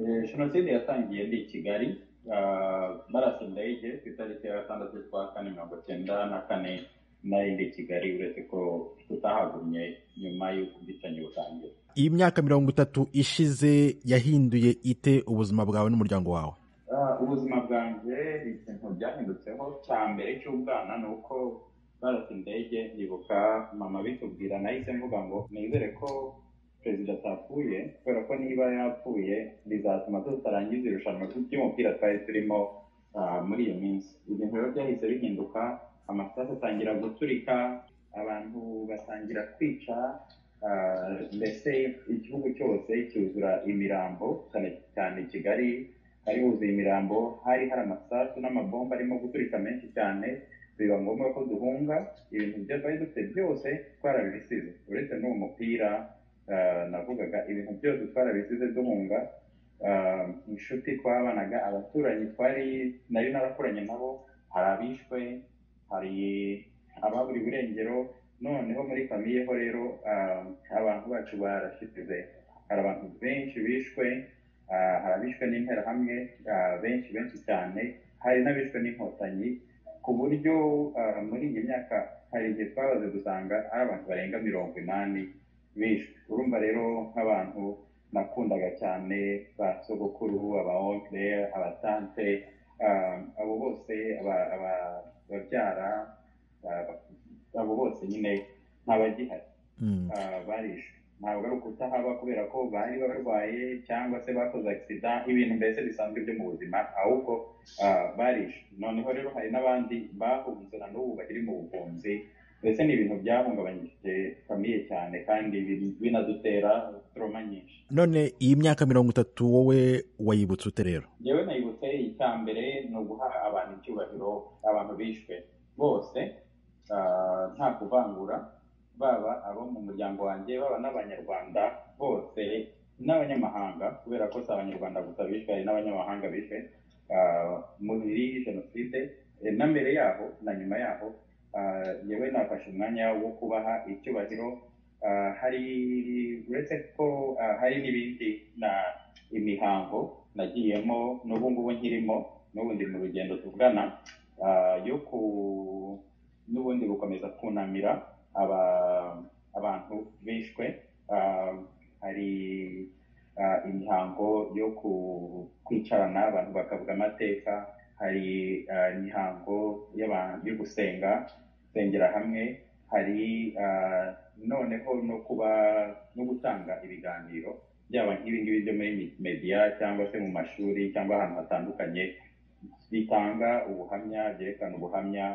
jenoside yatangiye ndi i kigali narasa indege ku itariki ya gatandatu z'ukwa kane mirongo icyenda na kane nari ndi i kigali uretse ko tutahagumye nyuma y'uko ubwicanyi butangira iyi myaka mirongo itatu ishize yahinduye ite ubuzima bwawe n'umuryango wawe ubuzima bwanjye ikintu byahindutseho cya mbere cy'ubwana ni uko barasa indege ndibuka mama bitubwira nahise mvuga ngo nizere ko perezida atapfuye kubera ko niba yapfuye bizatuma tutarangiza irushanwa ry'umupira twari turimo muri iyo minsi ibintu rero byahise bihinduka amasaha atangira guturika abantu batangira kwica mbese igihugu cyose cyuzura imirambo cyane cyane kigali hari huzuye imirambo hari hari amasasu n'amabomba arimo guturika menshi cyane biba ngombwa ko duhunga ibintu byari dufite byose twarabisize uretse n'uwo mupira navugaga ibintu byose twarabisize duhunga inshuti twabanaga abaturanyi twari nari narakoranye nabo hari abishwe hari ababuri burengero noneho muri famiye ho rero abantu bacu barashyize hari abantu benshi bishwe hari abishwe n'interahamwe benshi benshi cyane hari n'abishwe n'inkotanyi ku buryo muri iyi myaka hari igihe twabaze dusanga ari abantu barenga mirongo inani bishwe urumva rero nk'abantu nakundaga cyane ba sogokuru aba onkire abatante abo bose ababyara abo bose nyine ntabagihari barishwe ntabwo ari ukutahaba kubera ko bari barwaye cyangwa se bakoze agisida ibintu mbese bisanzwe byo mu buzima ahubwo barishe noneho rero hari n'abandi bahunze na n'ubu bakiri mu buhunzi mbese ni ibintu byahungabanyije famiye cyane kandi binadutera toroma nyinshi none iyi myaka mirongo itatu wowe wayibutse ute rero yewe nayibutse icya mbere ni uguha abantu icyubahiro abantu bishwe bose nta kuvangura baba abo mu muryango wanjye baba n'abanyarwanda bose n'abanyamahanga kubera ko si abanyarwanda gusa bishwe hari n'abanyamahanga bishwe muri jenoside na mbere yaho na nyuma yaho yewe nafashe umwanya wo kubaha icyubahiro hari uretse ko hari n'ibindi na imihango nagiyemo n'ubu ngubu nkirimo n'ubundi mu rugendo tuvugana yo ku n'ubundi gukomeza kunamira abantu bishwe hari imihango yo kwicarana abantu bakavuga amateka hari imihango yo gusenga gusengera hamwe hari noneho no kuba no gutanga ibiganiro byaba nk'ibingibi byo muri mediya cyangwa se mu mashuri cyangwa ahantu hatandukanye bitanga ubuhamya byerekana ubuhamya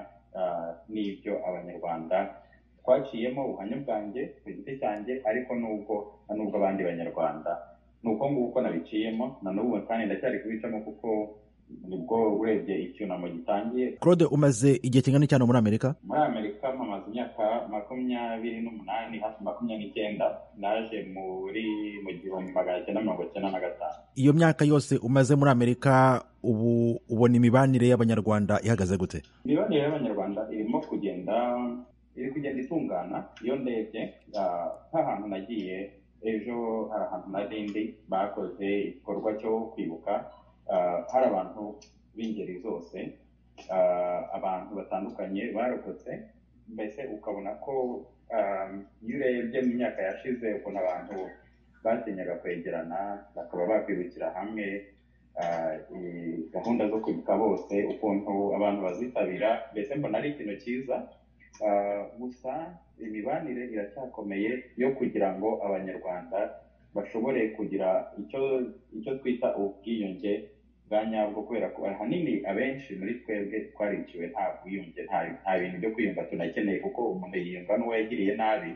n'ibyo abanyarwanda twaciyemo ubuhamya bwanjye ku giti cyanjye ariko nubwo na nubwo abandi banyarwanda ni uko nguko uko nabiciyemo na n'ubu kandi ndacyari kubicamo kuko nibwo urebye icyunamo gitangiye claude umaze igihe kingana cyane muri amerika muri amerika mpamaze imyaka makumyabiri n'umunani hafi makumyabiri n'icyenda naje muri mu gihumbi magana cyenda mirongo icyenda na gatanu iyo myaka yose umaze muri amerika ubu ubona imibanire y'abanyarwanda ihagaze gute imibanire y'abanyarwanda irimo kugenda iri kugenda itungana iyo ndebye nk'ahantu nagiye ejo hari ahantu na rindi bakoze igikorwa cyo kwibuka hari abantu b'ingeri zose abantu batandukanye barokotse mbese ukabona ko iyo urebye mu myaka yashize ukuntu abantu batinyaga kwegerana bakaba bakwirukira hamwe gahunda zo kwibuka bose ukuntu abantu bazitabira mbese mbona ari ikintu cyiza gusa imibanire iracyakomeye yo kugira ngo abanyarwanda bashobore kugira icyo icyo twita ubwiyunge bwa nyabwo kubera ko ahanini abenshi muri twebwe twariciwe nta bwiyunge nta bintu byo kwiyunga tunakeneye kuko umuntu yiyunga n'uwo yagiriye nabi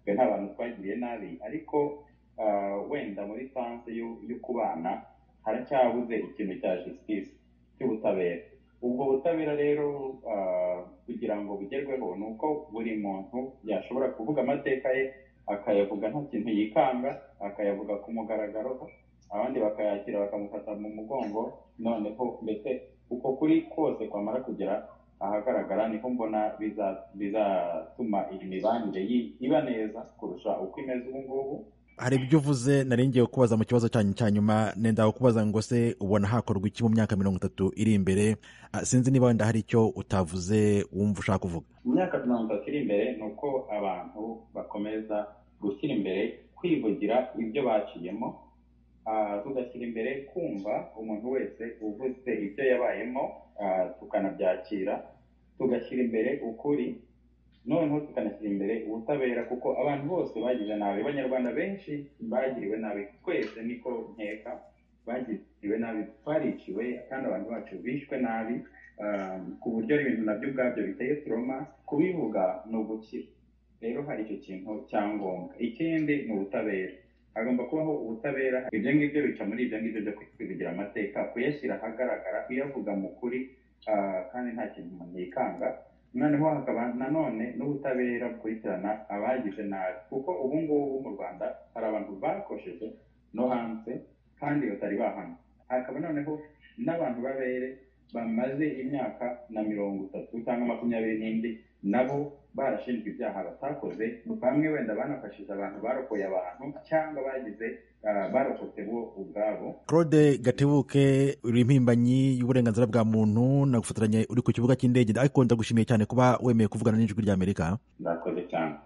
twe nta bantu twagiriye nabi ariko wenda muri sanse yo kubana haracyabuze ikintu cya jisitisi cy'ubutabera ubwo butabera rero kugira ngo bugerweho ni uko buri muntu yashobora kuvuga amateka ye akayavuga nta kintu yikanga akayavuga ku mugaragaro abandi bakayakira bakamufata mu mugongo noneho mbese uko kuri kose kwamara kugera ahagaragara niho mbona bizatuma iyi mibanire iba neza kurusha uko imeze ubu ngubu hari ibyo uvuze narengeye kubaza mu kibazo cyanyu cya nyuma nenda kubaza ngo se ubona hakorwa iki mu myaka mirongo itatu iri imbere Ah, sinzi niba wenda hari icyo utavuze wumva ushaka kuvuga mu myaka mirongo itatu iri imbere ni uko abantu bakomeza gushyira imbere kwivugira ibyo baciyemo ah, tugashyira imbere kumva umuntu wese uvuze ibyo yabayemo ah, tukanabyakira tugashyira imbere ukuri noneho tukanashyira imbere ubutabera kuko abantu bose bagize nabi abanyarwanda benshi bagiriwe nabi twese niko nkeka bagiriwe nabi twariciwe kandi abantu bacu bishwe nabi um, ku buryo ibintu nabyo ubwabyo biteye turoma kubivuga ni ugukira rero hari icyo kintu cya ngombwa ikindi ni ubutabera hagomba kubaho ubutabera ibyo ngibyo bica muri ibyo ngibyo byo kwivugira amateka kuyashyira ahagaragara kuyavuga mu kuri ah, kandi nta kintu umuntu yikanga noneho hakaba nanone n'ubutabera bukurikirana abagize nabi kuko ubu ngubu mu rwanda hari abantu bakosheje no hanze kandi batari bahana hakaba noneho n'abantu b'abere bamaze imyaka na mirongo itatu cyangwa makumyabiri n'indi nabo barashinjwa ibyaha batakoze bamwe wenda banafashije abantu barokoye abantu cyangwa bagize ah, barokotse bo ubwabo claude gatebuke uri impirimbanyi y'uburenganzira bwa muntu nagufotoranye uri ku kibuga cy'indege ariko ndagushimiye cyane kuba wemeye kuvugana n'ijwi ry'amerika ndakoze cyane